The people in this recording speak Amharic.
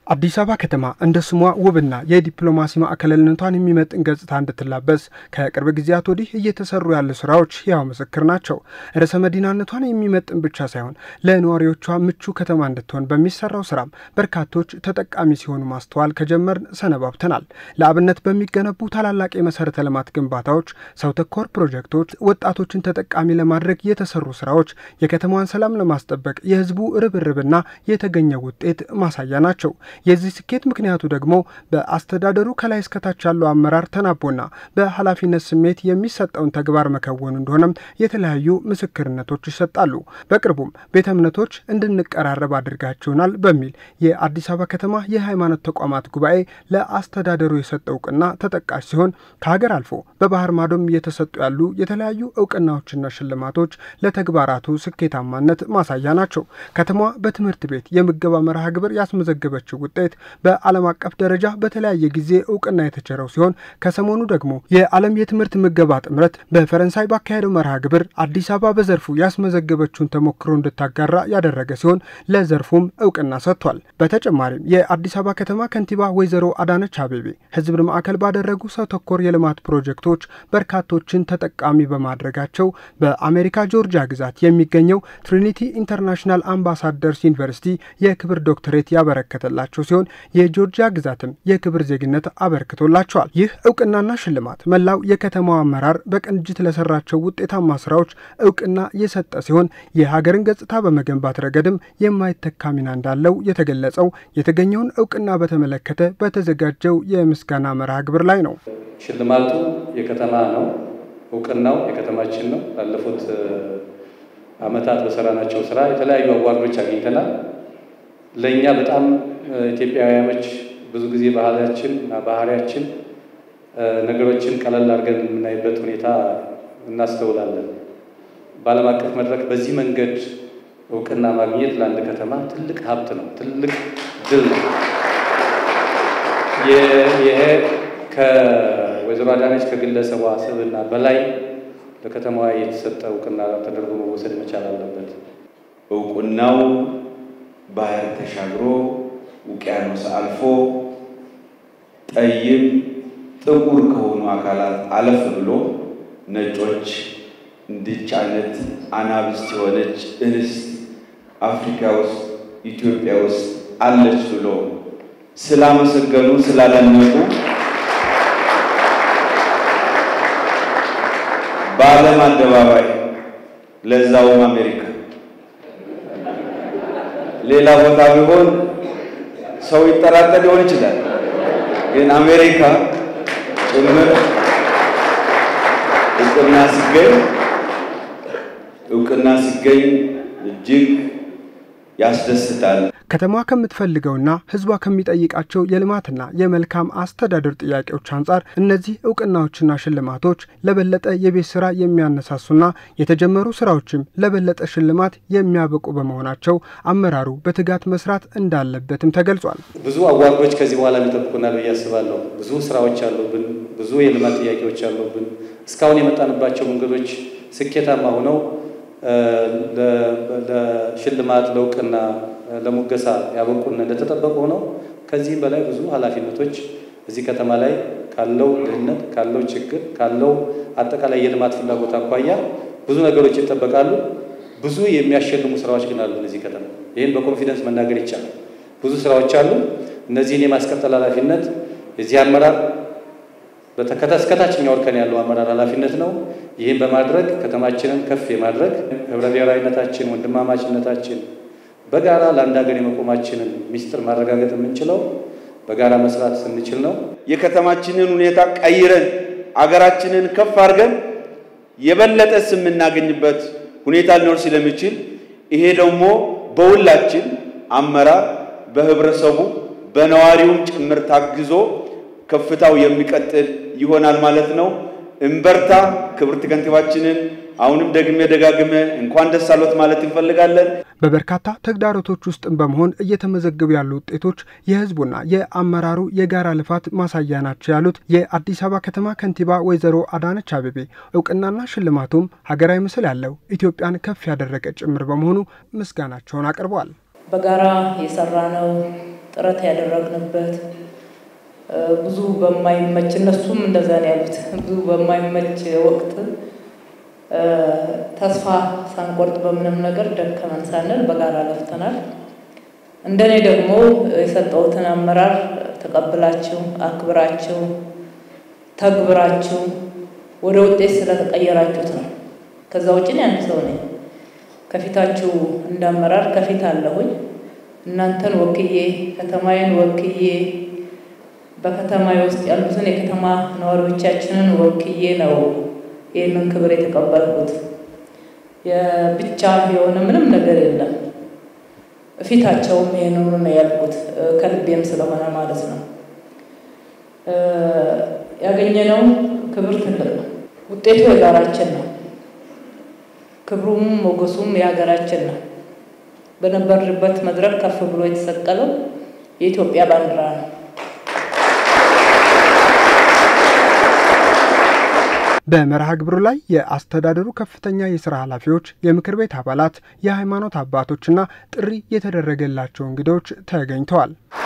አዲስ አበባ ከተማ እንደ ስሟ ውብና የዲፕሎማሲ ማዕከልነቷን የሚመጥን ገጽታ እንድትላበስ ከቅርብ ጊዜያት ወዲህ እየተሰሩ ያሉ ስራዎች ያው ምስክር ናቸው። ርዕሰ መዲናነቷን የሚመጥን ብቻ ሳይሆን ለነዋሪዎቿ ምቹ ከተማ እንድትሆን በሚሰራው ስራም በርካቶች ተጠቃሚ ሲሆኑ ማስተዋል ከጀመርን ሰነባብተናል። ለአብነት በሚገነቡ ታላላቅ የመሰረተ ልማት ግንባታዎች፣ ሰው ተኮር ፕሮጀክቶች፣ ወጣቶችን ተጠቃሚ ለማድረግ የተሰሩ ስራዎች የከተማዋን ሰላም ለማስጠበቅ የህዝቡ ርብርብና የተገኘው ውጤት ማሳያ ናቸው። የዚህ ስኬት ምክንያቱ ደግሞ በአስተዳደሩ ከላይ እስከታች ያለው አመራር ተናቦና በኃላፊነት ስሜት የሚሰጠውን ተግባር መከወኑ እንደሆነም የተለያዩ ምስክርነቶች ይሰጣሉ። በቅርቡም ቤተ እምነቶች እንድንቀራረብ አድርጋችሁናል በሚል የአዲስ አበባ ከተማ የሃይማኖት ተቋማት ጉባኤ ለአስተዳደሩ የሰጠው እውቅና ተጠቃሽ ሲሆን ከሀገር አልፎ በባህር ማዶም እየተሰጡ ያሉ የተለያዩ እውቅናዎችና ሽልማቶች ለተግባራቱ ስኬታማነት ማሳያ ናቸው። ከተማዋ በትምህርት ቤት የምገባ መርሃ ግብር ያስመዘገበችው ውጤት በዓለም አቀፍ ደረጃ በተለያየ ጊዜ እውቅና የተቸረው ሲሆን ከሰሞኑ ደግሞ የዓለም የትምህርት ምገባ ጥምረት በፈረንሳይ ባካሄደው መርሃ ግብር አዲስ አበባ በዘርፉ ያስመዘገበችውን ተሞክሮ እንድታጋራ ያደረገ ሲሆን ለዘርፉም እውቅና ሰጥቷል። በተጨማሪም የአዲስ አበባ ከተማ ከንቲባ ወይዘሮ አዳነች አቤቤ ሕዝብን ማዕከል ባደረጉ ሰው ተኮር የልማት ፕሮጀክቶች በርካቶችን ተጠቃሚ በማድረጋቸው በአሜሪካ ጆርጂያ ግዛት የሚገኘው ትሪኒቲ ኢንተርናሽናል አምባሳደርስ ዩኒቨርሲቲ የክብር ዶክትሬት ያበረከተላቸው ሲሆን የጆርጂያ ግዛትም የክብር ዜግነት አበርክቶላቸዋል። ይህ እውቅናና ሽልማት መላው የከተማው አመራር በቅንጅት ለሰራቸው ውጤታማ ስራዎች እውቅና የሰጠ ሲሆን የሀገርን ገጽታ በመገንባት ረገድም የማይተካ ሚና እንዳለው የተገለጸው የተገኘውን እውቅና በተመለከተ በተዘጋጀው የምስጋና መርሃ ግብር ላይ ነው። ሽልማቱ የከተማ ነው። እውቅናው የከተማችን ነው። ላለፉት ዓመታት በሰራናቸው ስራ የተለያዩ አዋርዶች አግኝተናል። ለእኛ በጣም ኢትዮጵያውያኖች ብዙ ጊዜ ባህላችን እና ባህሪያችን ነገሮችን ቀለል አድርገን የምናይበት ሁኔታ እናስተውላለን። በዓለም አቀፍ መድረክ በዚህ መንገድ እውቅና ማግኘት ለአንድ ከተማ ትልቅ ሀብት ነው፣ ትልቅ ድል ነው። ይሄ ከወይዘሮ አዳነች ከግለሰቧ ስብዕና በላይ ለከተማዋ የተሰጠ እውቅና ተደርጎ መወሰድ መቻል አለበት። እውቅናው ባህር ተሻግሮ ውቅያኖስ አልፎ ጠይም ጥቁር ከሆኑ አካላት አለፍ ብሎ ነጮች እንዲች አይነት አናብስት የሆነች እንስት አፍሪካ ውስጥ ኢትዮጵያ ውስጥ አለች ብሎ ስላመሰገኑ ስላደነቁ በዓለም አደባባይ ለዛውም አሜሪካ ሌላ ቦታ ቢሆን ሰው ይጠራጠር ሊሆን ይችላል። ግን አሜሪካ ጭምር እውቅና ሲገኝ እውቅና ሲገኝ እጅግ ያስደስታል። ከተማዋ ከምትፈልገውና ሕዝቧ ከሚጠይቃቸው የልማትና የመልካም አስተዳደር ጥያቄዎች አንጻር እነዚህ እውቅናዎችና ሽልማቶች ለበለጠ የቤት ስራ የሚያነሳሱና የተጀመሩ ስራዎችም ለበለጠ ሽልማት የሚያበቁ በመሆናቸው አመራሩ በትጋት መስራት እንዳለበትም ተገልጿል። ብዙ አዋርዶች ከዚህ በኋላ ይጠብቁናል ብዬ አስባለሁ። ብዙ ስራዎች አሉብን፣ ብዙ የልማት ጥያቄዎች አሉብን። እስካሁን የመጣንባቸው መንገዶች ስኬታማ ሆነው ለሽልማት ለእውቅና ለሙገሳ ያበቁን እንደተጠበቁ ሆነው ከዚህም በላይ ብዙ ኃላፊነቶች እዚህ ከተማ ላይ ካለው ድህነት ካለው ችግር ካለው አጠቃላይ የልማት ፍላጎት አኳያ ብዙ ነገሮች ይጠበቃሉ። ብዙ የሚያሸልሙ ስራዎች ግን አሉ እዚህ ከተማ። ይህን በኮንፊደንስ መናገር ይቻላል። ብዙ ስራዎች አሉ። እነዚህን የማስቀጠል ኃላፊነት የዚህ አመራር እስከታችኛው እርከን ያለው አመራር ኃላፊነት ነው። ይህን በማድረግ ከተማችንን ከፍ የማድረግ ህብረ ብሔራዊነታችን፣ ወንድማማችነታችን በጋራ ለአንድ ሀገር የመቆማችንን ሚስጥር ማረጋገጥ የምንችለው በጋራ መስራት ስንችል ነው። የከተማችንን ሁኔታ ቀይረን አገራችንን ከፍ አድርገን የበለጠ ስም የምናገኝበት ሁኔታ ሊኖር ስለሚችል ይሄ ደግሞ በሁላችን አመራር፣ በህብረተሰቡ፣ በነዋሪውም ጭምር ታግዞ ከፍታው የሚቀጥል ይሆናል ማለት ነው። እምበርታ። ክብርት ከንቲባችንን አሁንም ደግሜ ደጋግሜ እንኳን ደስ አሎት ማለት እንፈልጋለን። በበርካታ ተግዳሮቶች ውስጥም በመሆን እየተመዘገቡ ያሉ ውጤቶች የህዝቡና የአመራሩ የጋራ ልፋት ማሳያ ናቸው ያሉት የአዲስ አበባ ከተማ ከንቲባ ወይዘሮ አዳነች አቤቤ እውቅናና ሽልማቱም ሀገራዊ ምስል ያለው ኢትዮጵያን ከፍ ያደረገ ጭምር በመሆኑ ምስጋናቸውን አቅርበዋል። በጋራ የሰራነው ጥረት ያደረግንበት ብዙ በማይመች እነሱም እንደዛ ነው ያሉት። ብዙ በማይመች ወቅት ተስፋ ሳንቆርጥ በምንም ነገር ደከመን ሳንል በጋራ ለፍተናል። እንደኔ ደግሞ የሰጠሁትን አመራር ተቀብላችሁ አክብራችሁ ተግብራችሁ ወደ ውጤት ስለተቀየራችሁት ነው። ከዛ ውጭ አንድ ሰው ነኝ። ከፊታችሁ እንዳመራር ከፊት አለሁኝ። እናንተን ወክዬ ከተማዬን ወክዬ በከተማዬ ውስጥ ያሉትን የከተማ ነዋሪዎቻችንን ወክዬ ነው ይህንን ክብር የተቀበልኩት። የብቻ የሆነ ምንም ነገር የለም። ፊታቸውም ይህንኑ ነው ያልኩት፣ ከልቤም ስለሆነ ማለት ነው። ያገኘነው ክብር ትልቅ ነው። ውጤቱ የጋራችን ነው። ክብሩም ሞገሱም የሀገራችን ነው። በነበርንበት መድረክ ከፍ ብሎ የተሰቀለው የኢትዮጵያ ባንዲራ ነው። በመርሃ ግብሩ ላይ የአስተዳደሩ ከፍተኛ የስራ ኃላፊዎች፣ የምክር ቤት አባላት፣ የሃይማኖት አባቶችና ጥሪ የተደረገላቸው እንግዶች ተገኝተዋል።